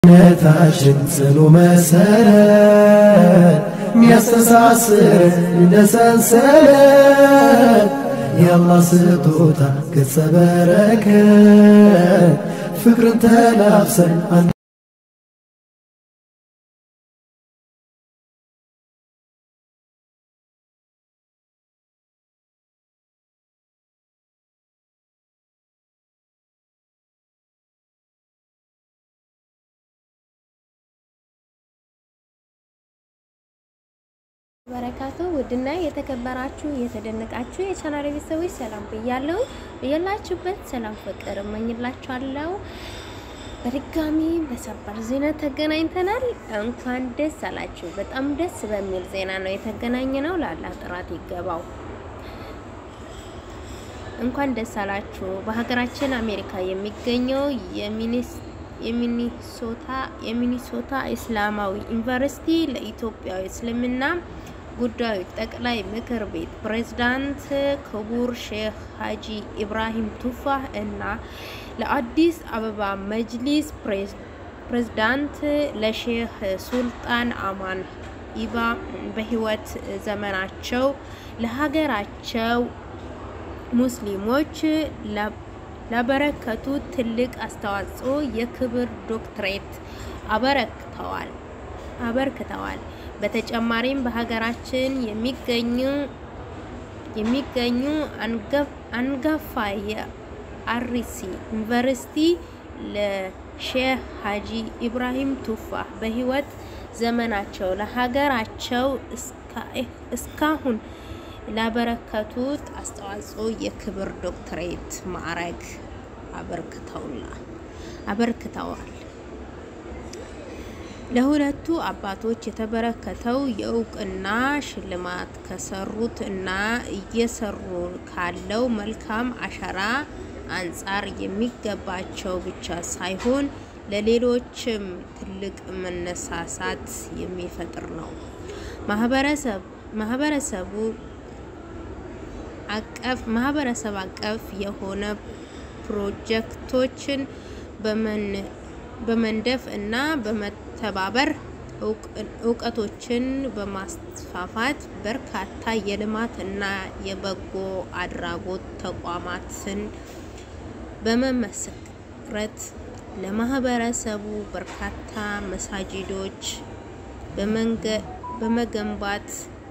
ነታችን ጽኑ መሰረት ሚያስተሳስር እንደ ሰንሰለት የአላህ ስጦታ ገጸ በረከት ፍቅርን ተላብሰን በረካቱ ውድና የተከበራችሁ የተደነቃችሁ የቻናል ቤተሰቦች ሰላም ብያለሁ። ብያላችሁበት ሰላም ፍቅር እመኝላችኋለሁ። በድጋሚ በሰበር ዜና ተገናኝተናል። እንኳን ደስ አላችሁ። በጣም ደስ በሚል ዜና ነው የተገናኘ ነው። ለአላህ ጥራት ይገባው። እንኳን ደስ አላችሁ። በሀገራችን አሜሪካ የሚገኘው የሚኒሶታ የሚኒሶታ እስላማዊ ዩኒቨርሲቲ ለኢትዮጵያ እስልምና ጉዳዮች ጠቅላይ ምክር ቤት ፕሬዝዳንት ክቡር ሼክ ሀጂ ኢብራሂም ቱፋህ እና ለአዲስ አበባ መጅሊስ ፕሬዝዳንት ለሼክ ሱልጣን አማን ኢባ በህይወት ዘመናቸው ለሀገራቸው ሙስሊሞች ላበረከቱት ትልቅ አስተዋጽኦ የክብር ዶክትሬት አበረክተዋል አበርክተዋል። በተጨማሪም በሀገራችን የሚገኙ የሚገኙ አንጋፋ የአርሲ ዩኒቨርሲቲ ለሼህ ሀጂ ኢብራሂም ቱፋህ በህይወት ዘመናቸው ለሀገራቸው እስካሁን ላበረከቱት አስተዋጽኦ የክብር ዶክትሬት ማዕረግ አበርክተዋል። ለሁለቱ አባቶች የተበረከተው የእውቅና ሽልማት ከሰሩት እና እየሰሩ ካለው መልካም አሻራ አንጻር የሚገባቸው ብቻ ሳይሆን ለሌሎችም ትልቅ መነሳሳት የሚፈጥር ነው። ማህበረሰቡ አቀፍ ማህበረሰብ አቀፍ የሆነ ፕሮጀክቶችን በመንደፍ እና በመተባበር እውቀቶችን በማስፋፋት በርካታ የልማት እና የበጎ አድራጎት ተቋማትን በመመስረት ለማህበረሰቡ በርካታ መሳጅዶች በመገንባት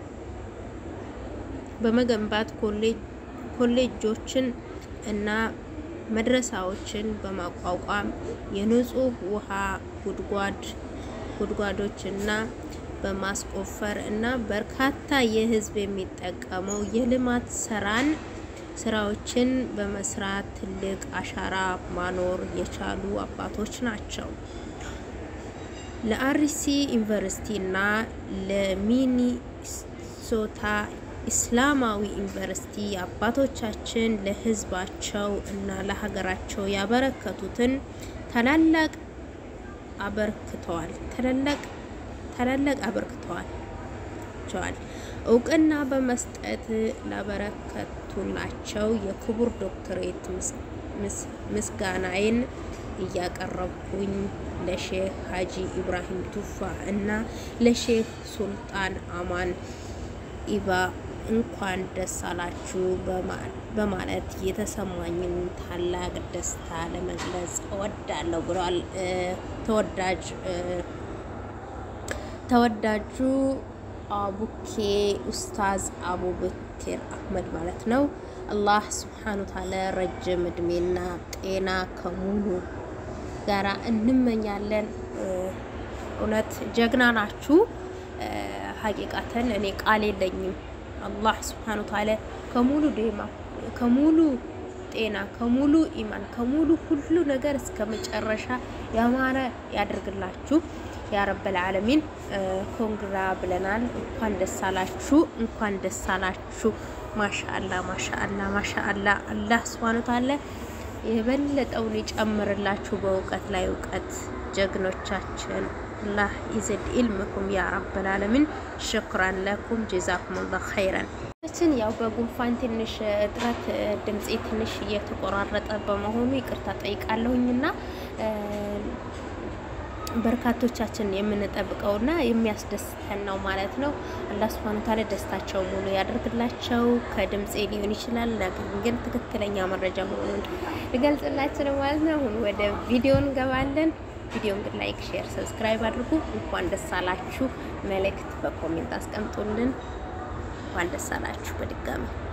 በመገንባት ኮሌጆችን እና መድረሳዎችን በማቋቋም የንጹህ ውሃ ጉድጓድ ጉድጓዶችና በማስቆፈር እና በርካታ የህዝብ የሚጠቀመው የልማት ስራን ስራዎችን በመስራት ትልቅ አሻራ ማኖር የቻሉ አባቶች ናቸው። ለአርሲ ዩኒቨርሲቲ እና ለሚኒሶታ ኢስላማዊ ዩኒቨርሲቲ አባቶቻችን ለህዝባቸው እና ለሀገራቸው ያበረከቱትን ታላላቅ አበርክተዋል ታላላቅ ታላላቅ አበርክተዋል ቸዋል እውቅና በመስጠት ላበረከቱላቸው የክቡር ዶክትሬት ምስጋናዬን እያቀረብኩኝ ለሼህ ሀጂ ኢብራሂም ቱፋ እና ለሼህ ሱልጣን አማን ኢባ እንኳን ደስ አላችሁ በማለት የተሰማኝን ታላቅ ደስታ ለመግለጽ እወዳለሁ ብሏል። ተወዳጅ ተወዳጁ አቡኬ ኡስታዝ አቡበክር አህመድ ማለት ነው። አላህ ስብሓኑ ታላ ረጅም እድሜና ጤና ከሙሉ ጋራ እንመኛለን። እውነት ጀግና ናችሁ። ሀቂቃተን እኔ ቃል የለኝም። አላህ ስብሓኑ ታላ ከሙሉ ዴማ ከሙሉ ጤና ከሙሉ ኢማን ከሙሉ ሁሉ ነገር እስከ መጨረሻ ያማረ ያደርግላችሁ ያ ረበል ዓለሚን። ኮንግራ ብለናል። እንኳን ደስ አላችሁ፣ እንኳን ደስ አላችሁ። ማሻአላ ማሻአላ ማሻአላ። አላህ ስብሓኑ ታላ የበለጠውን ይጨምርላችሁ በእውቀት ላይ እውቀት ጀግኖቻችን አላህ ይዘድ ኢልምኩም ያ ረብል ዓለሚን። ሽክራን ለኩም ጀዛኩሙላህ ኸይረን። ችን ያው በጉንፋን ትንሽ እጥረት ድምፄ ትንሽ እየተቆራረጠ በመሆኑ ይቅርታ ጠይቃለሁኝና በርካቶቻችን የምንጠብቀውና የሚያስደስተን ነው ማለት ነው። አላህ ሱብሃነሁ ወተዓላ ደስታቸው ሙሉ ያደርግላቸው። ከድምፄ ሊሆን ይችላል፣ ነገር ግን ትክክለኛ መረጃ መሆኑን ልገልጽላችሁ ነው ማለት ነው። አሁን ወደ ቪዲዮ እንገባለን። ቪዲዮን ግን ላይክ፣ ሼር፣ ሰብስክራይብ አድርጉ። እንኳን ደስ አላችሁ መልእክት በኮሜንት አስቀምጡልን። እንኳን ደስ አላችሁ በድጋሚ